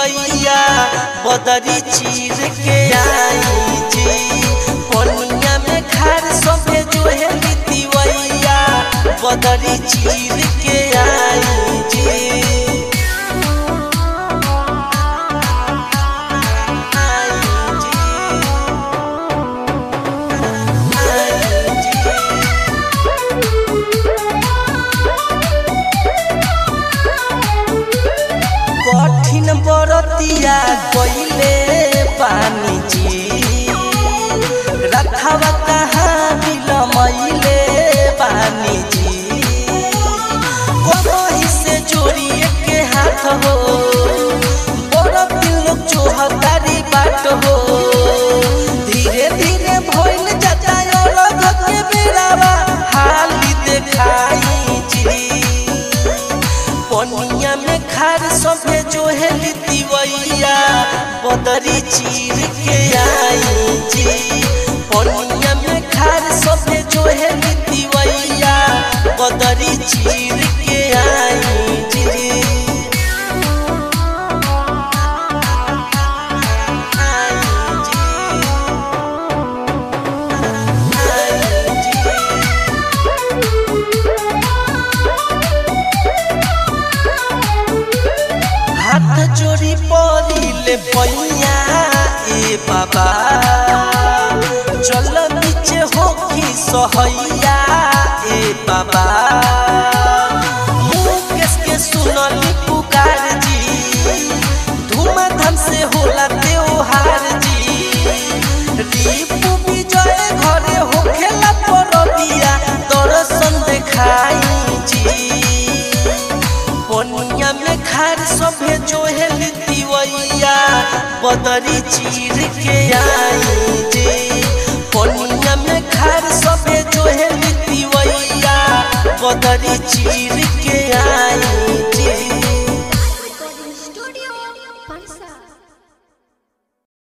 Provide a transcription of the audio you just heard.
तिवैया बदरी चीर के आई जी पनिया में खार सभे जो है तिवैया बदरी चीर के आई जी कठिन बरतिया कइले पानी जी रखवा कहाँ बिलमैले पानी जी कहीं से जोड़िए के हाथ हो बड़ दिल लोग चोहतारी बाट हो धीरे धीरे भइल जाता अलग के बेरावा हाली देखाई जी पनिया में खार सभे जो है तिवैया बदरी चीर के आई जी पनिया में खार सभे जो है तिवैया बदरी चीर के आई जी आई जी आई जी हाथ जोड़ी पड़िले पैया ए बाबा चल नीचे होखी सहैया ए बाबा मुकेश के सुनली पुकार जी धूमधाम से होला त्योहार जी रीपू विजय घरे होखेला परबिया दर्शन देखाई जी पनिया में खार सभे जो है तिवैया बदरी चीर के आई जे पनिया में खार सभे जो है तिवैया बदरी चीर के आई जे Recording Studio, Pansa.